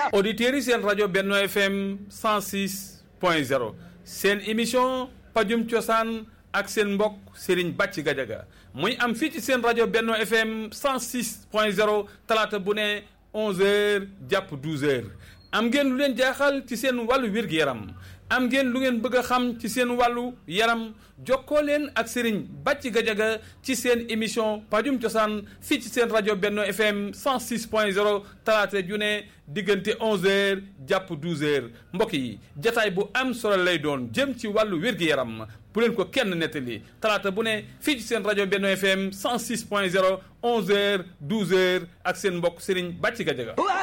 auditeurs yi seen rajo Benno FM 106 point 0 seen émission pajum cosaan ak seen mbokk Serigne Bàcci Gajaga muy am fii ci seen rajo Benno FM 106 point 0 talaata bu ne 11h jàpp 12h am ngeen lu leen jaaxal ci seen wàllu wér-gu-yaram am ngeen lu ngeen bëgg a xam ci seen wàllu yaram jokkoo leen ak Serigne Bàcci Gajaga ci seen émission pajum cosaan fii ci seen rajo Benno FM 106 point 0 talaata ju ne diggante 11h jàpp 12h mbokk yi jataay bu am solo lay doon jëm ci wàllu wér-gu-yaram bu leen ko kenn nettali talaata bu ne fii ci seen rajo Benno FM 106 point 0 11h 12h ak seen mbokk Serigne Bàcci Gajaga